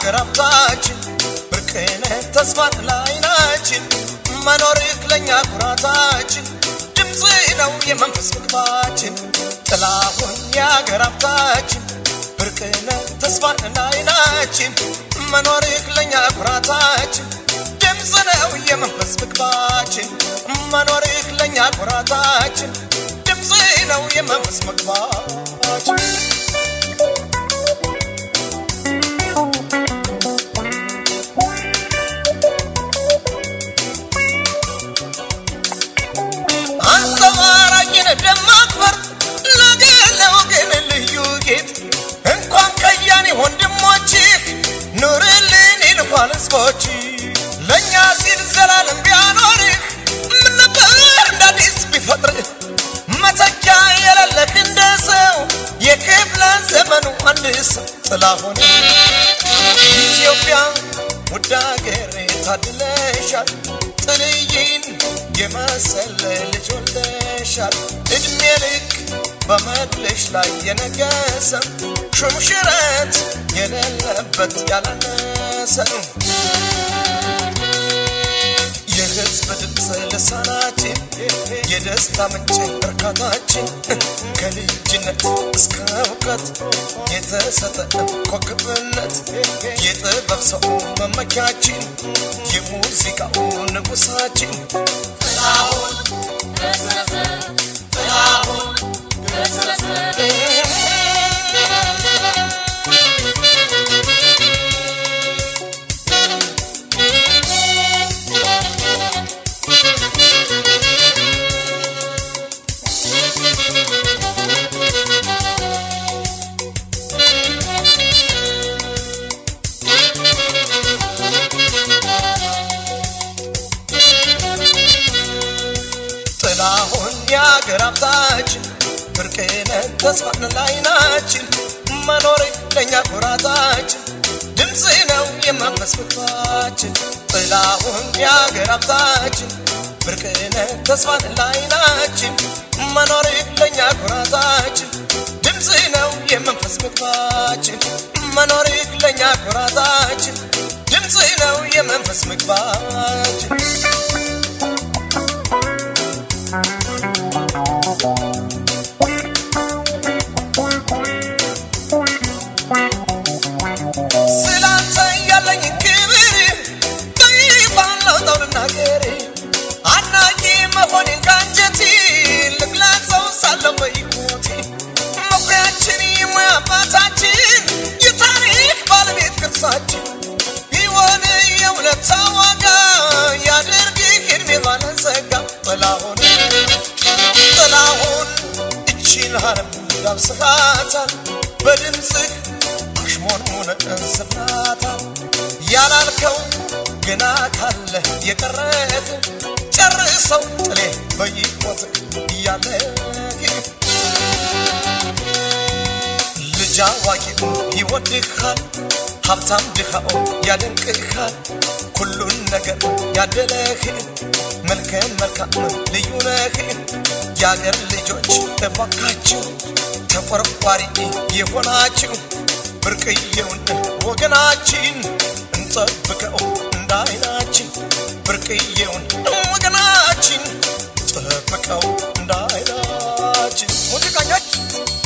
የአገር ሀብታችን ብርቅነ ተስፋን ለዓይናችን መኖርህ ለእኛ ኩራታችን ድምፅ ነው የመንፈስ ምግባችን ጥላሁን የአገር ሀብታችን ብርቅነ ተስፋን ለዓይናችን መኖርህ ለእኛ ኩራታችን ድምፅ ነው የመንፈስ ምግባችን መኖርህ ለእኛ ኩራታችን ድምፅ ነው የመንፈስ ምግባችን አንጸባራቂን ደማቅ ፈርጥ ለገር ለወገን ልዩ ጌጥ እንኳን ከያኔ ወንድሞችህ ኑርልን ይልኳል ህዝቦች ለእኛ ሲል ዘላለም ቢያኖርህ ምን ነበር እንደ አዲስ ቢፈጥርህ መተኪያ የሌለህ እንደ ሰው የክፍለ ዘመኑ አንድ ሰው ጥላሁን ኢትዮጵያ ውድ አገሬ ታድለሻል ጥልይን የመሰለ ልጅ ወልደሻል እድሜ ልክ በመድልሽ ላይ የነገሰ ሹምሽረት የሌለበት ያላነሰ የህዝብ ድምፅ ልሳናችን የደስታ ምንጭ እርካታችን ከልጅነት እስከ እውቀት የተሰጠ ኮከብነት የጥበብ ሰው መመኪያችን የሙዚቃው ንጉሳችን ጥላሁን ገሰሰ ጥላሁን ገሰሰ ጥላሁን የአገር ሀብታችን ብርቅነ ተስፋን ለዓይናችን መኖር ለእኛ ኩራታችን ድምፅ ነው የመንፈስ ምግባችን ጥላሁን የአገር ሀብታችን ብርቅነ ተስፋን ለዓይናችን መኖር ለእኛ ኩራታችን ድምፅ ነው የመንፈስ ምግባችን መኖር ለእኛ ኩራታችን ድምፅ ነው የመንፈስ ምግባችን ስላንተ ያለኝ ክብር በይፋ ላውጣው ልናገር አድናቂ መሆኔን ከአንጀቴ ልግለጸው ሳለው በሕይወቴ መኩሪያችን የሙያ አባታችን የታሪክ ባለቤት ቅርሳችን ቢሆን የእውነት ዋጋ ያድርግህ ዕድሜ ባለጸጋ ጥላሁን ጥላሁን እቺን ዓለም ዳብስሃታል በድምፅህ አሽሞንሙን እንስፍናታል ያላልከው ግና ካለ የቀረህ ጨርሰው ጥሌ በይቆት እያለህ ልጅ አዋቂው ይወድሃል ሀብታም ድኻው ያደንቅሃል ሁሉን ነገር ያደለህ መልከም መልካም ልዩ ነህ የአገር ልጆች እባካችሁ ተቆርቋሪ የሆናችሁ ብርቅዬውን ወገናችን እንጠብቀው እንደ አይናችን ብርቅዬውን ወገናችን ጠብቀው እንደ አይናችን ሙዚቀኞች